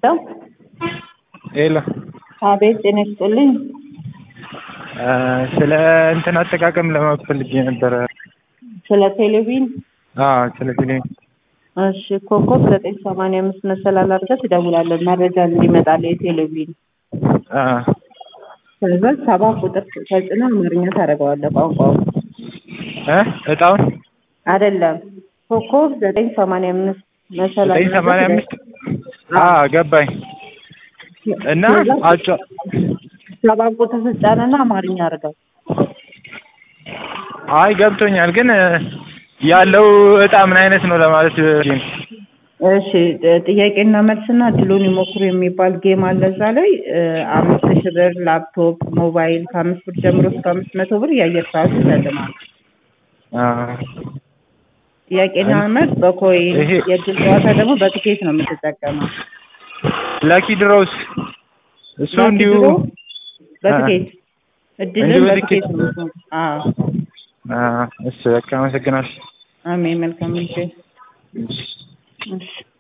ሄሎ አቤት ጤና ይስጥልኝ። ስለ እንትን አጠቃቀም ለማወቅ ፈልጌ ነበረ። ስለ ቴሌቪዥን አዎ ስለ ቴሌቪዥን እሺ፣ ኮከብ ዘጠኝ ሰማንያ አምስት መሰላል አድርገህ ትደውላለህ መረጃ እንዲመጣልህ የቴሌቪዥን አ ከዛ ሰባ ቁጥር ተጭነህ አማርኛ ታደርገዋለህ ቋንቋውን እ እጣውን አይደለም ኮከብ ዘጠኝ ሰማንያ አምስት መሰላል ዘጠኝ ሰማንያ አምስት አ ገባኝ እና አጫ ሰባ ቁጥር ትጫንና አማርኛ አድርገው አይ ገብቶኛል፣ ግን ያለው እጣ ምን አይነት ነው ለማለት ነው። እሺ ጥያቄና መልስና እድሉን ይሞክሩ የሚባል ጌም አለ። እዛ ላይ አምስት ሺህ ብር ላፕቶፕ፣ ሞባይል ከአምስት ብር ጀምሮ እስከ አምስት መቶ ብር የአየር ሰዓት ይሸልማል። አ ጥያቄና መልስ በኮይን ይሄ- የእድል ጨዋታ ደግሞ በትኬት ነው የምትጠቀመው። ላኪ ድሮውስ እሱ ላኪ እንዲሁ ድሮ በትኬት እድልን እንዲሁ በትኬት በትኬት ነው የምትሞክረው። አዎ አ እሱ በቃ አመሰግናለሁ። አሜን። መልካም ጊዜ። እሺ። እሺ